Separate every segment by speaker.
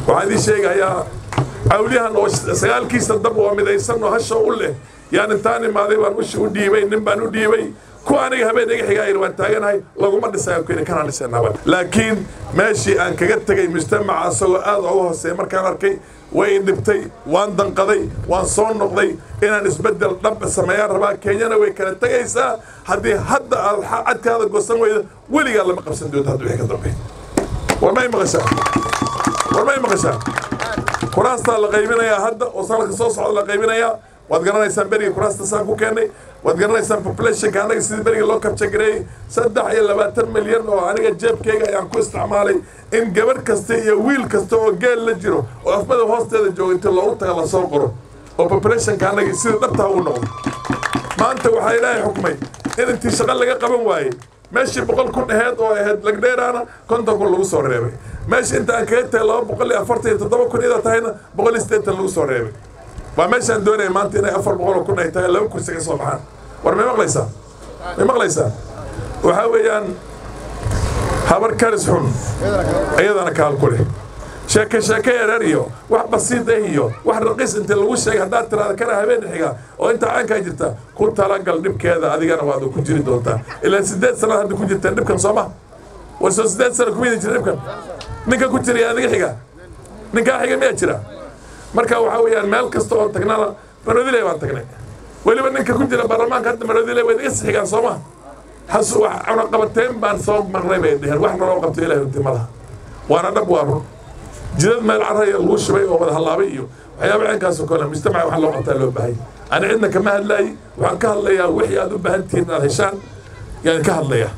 Speaker 1: waxaan idiin sheegayaa cawliyahan oo sagaalkiisa dab oo midaysan oo hasha u leh yaan intaan imaaday baan ushi u dhiibay nin baan u dhiibay kuwa aniga habeen iga xigaa yidhi waan taaganahay laguma dhisayo kuyidhi kanaan dhisanaba laakiin meeshii aan kaga tegay mujtamaca asagoo aad uga hooseeya markaan arkay way dhibtay waan danqaday waan soo noqday inaan isbeddel dhab sameeyaan rabaa kenyana way kala tegaysaa haddii hadda aad cadkaada goosan weyda weligaa lama qabsan doonto hadda wixii ka dambe war may maqashaa war may maqashaa kuraastaa la qaybinayaa hadda oo sanadka soo socda la qaybinayaa waad garanaysaan berigii kuraasta saan ku keennay waad garanaysaan populationka annaga sidii berigii loo kabjagareeyey saddex iyo labaatan milyan oo aniga jeebkayga ayaan ku isticmaalay in gabadh kasta iyo wiil kasta oo geel la jiro oo afmada hoosteeda jooga intii loogu taga lasoo qoro oo populationka annaga sidii dhabtaha u noqdo maanta waxaa ilaahay xukmay in intii shaqo laga qaban waayey meeshii boqol kun aheyd oo ahayd lagdheeraana konton kun lagu soo reebay meesha inta aan kaga tagay laba boqol iyo afartan iyo toddoba kun ida tahayna boqol iyo siddeetan lagu soo reebay waa meeshaan doonaya maanta inay afar boqol oo kun ay tahay laba kursi ka soo baxaan war may maqlaysaa may maqlaysaa waxaa weeyaan habar karis xun iyadana kaal ku leh sheeke sheeke yareer iyo wax basiid ah iyo wax raqiis inta lagu sheegay haddaad tiraada kana habeen xiga oo inta caankaa jirta ku talagal dhibkeeda adigana waad ku jiri doontaa ilaa siddeed sanad hadda ku jirteen dhibkan soo ma war soo siddeed sana kuma idin jira dhibkan ninka ku jiraya adiga xiga ninkaa xiga miyaa jira marka waxaa weeyaan meel kasta oo tagnana maroodile baan tagnay weliba ninka ku jira baarlamaanka hadda maroodile way iga sixigaan soo ma has wax cunaqabateen baan soo marnay bay dheheen wax naloo qabto ilahay runti ma laha waana dhab waa run jidad meel caraya lagu shubay oo wada hallaabay iyo waxyaaba ceenkaasoo kale mujtamaca wax loo qabtaa loo baahay ani cidna kama hadlaayi waxaan ka hadlayaa wixii aad u baahan tihiin aad heshaan yaan ka hadlayaa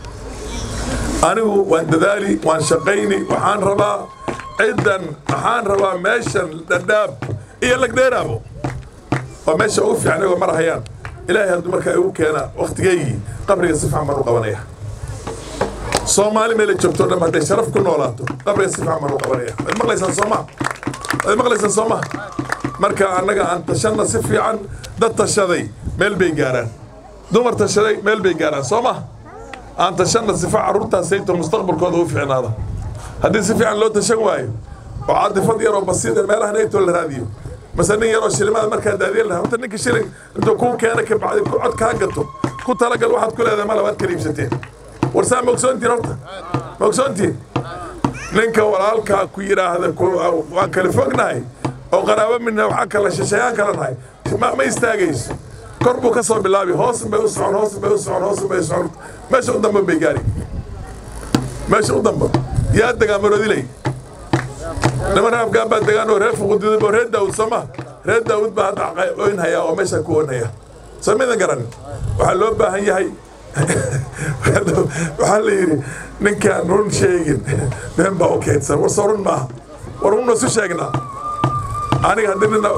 Speaker 1: anigu waan dadaali waan shaqayni waxaan rabaa ciddan waxaan rabaa meeshan dhadhaab iyo lagdheeraabo waa meesha ugu fiican igoo mar hayaan ilaahay hadduu markaa igu keena wakhtigaygii qabriga si fiican baan u qabanaya soomaali meela joogto dham hadday sharaf ku noolaato qabriga si fiican baan u qabanaya waad maqlaysaan sooma waad maqlaysaan sooma marka annaga aan tashanna si fiican dad tashaday meel bay gaaraan dumar tashaday meel bay gaaraan sooma aan tashanna sifa carruurtaasayto mustaqbalkooda u fiicnaada haddii si fiican loo tashan waayo oo caadifad yaroo basiida meelaha naytoo la raadiyo mase nin yaroo shilimaada markaa daadiyan lahaa horta ninka shilin intuu kuu keena ka bacdi ku cod kaa gato ku talagal waxaad ku leedahay mala waad kala iibsateen war saa ma ogsoontiin horta ma ogsoontiin ninka walaalkaa ku yidhaahda waan kala fognahay oo qaraabo midna waxaa kala shashayaan kala nahay ma ma istaagayso kor buu ka soo bilaabi hoos bay u socon hoos bay u socon hoos bay u socon meesha u dambe bay gaari meesha u dambe yaa degaa maroodiley niman raafkaan baa degaan oo reer fuqududub oo reer daawud sooma reer daawud baa hadda oynhayaa oo meesha ku oynhaya soo midan garan waxaa loo baahan yahay waxaa la yidhi ninkaan run sheegin been baa u keydsan war soo run maaha war runna isu sheegnaa aniga haddii nina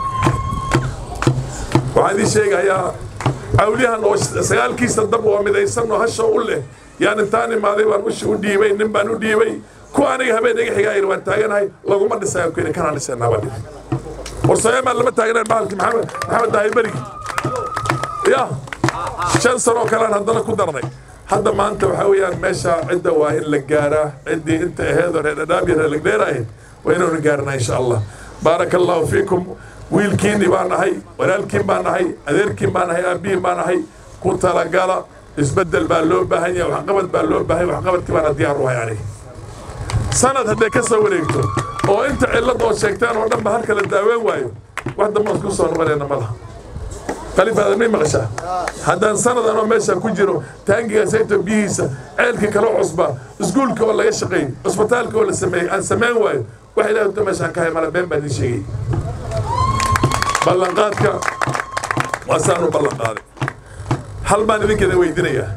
Speaker 1: waxaan idiin sheegayaa cawliyahan oo sagaalkiisa dab oo midaysan oo hasha u leh yaan intaan imaaday baan ushi u dhiibay nin baan u dhiibay kuwa aniga habeen iga xigaa yidhi waan taaganahay laguma dhisayo kuyidhi kanaan dhisanaa baan dhihi war sooyaamaan lama taaganayn bahalkii maxamed maxamed daahir berigi ya shan sano kalean haddana ku darnay hadda maanta waxaa weeyaan meesha cidda waa in la gaaraa ciddii inta aheedoo reer dhadhaab iyo reer lagdheer ahayd waa inaynu gaarnaa insha allah baaraka allahu fiikum wiilkiinni baan nahay walaalkiin baan nahay adeerkiin baan nahay aabbihiin baan nahay ku talagala isbeddel baa loo baahan yahay waxqabad baa loo baahan yahay waxqabadkii baana diyaar u hay aniga sanad hadday ka soo wareegto oo inta cillad oo sheegtaan oo dhan ba halka la daaween waayo wax dambe isku soo noqonayna ma laha khaliifaada may maqashaa haddaan sanadan oo meesha ku jiro taangiga sayto biyihiisa ceelkii kala cusba iskuulka oo laga shaqeey cusbitaalka oo la sameeyey aan samayn waayo wax ilaah unta meeshaan ka hay mala been baan idiin sheegay ballanqaadka waa saan u ballanqaaday hal baan idinkeeda weydiinayaa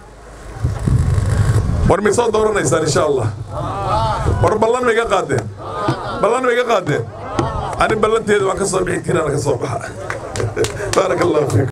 Speaker 1: war may soo dooranaysaan insha allah war ballan ma iga qaadeen ballan ma iga qaadeen ani ballanteeda waan ka soo bixi tirana ka soo baxa baaraka allahu fiikum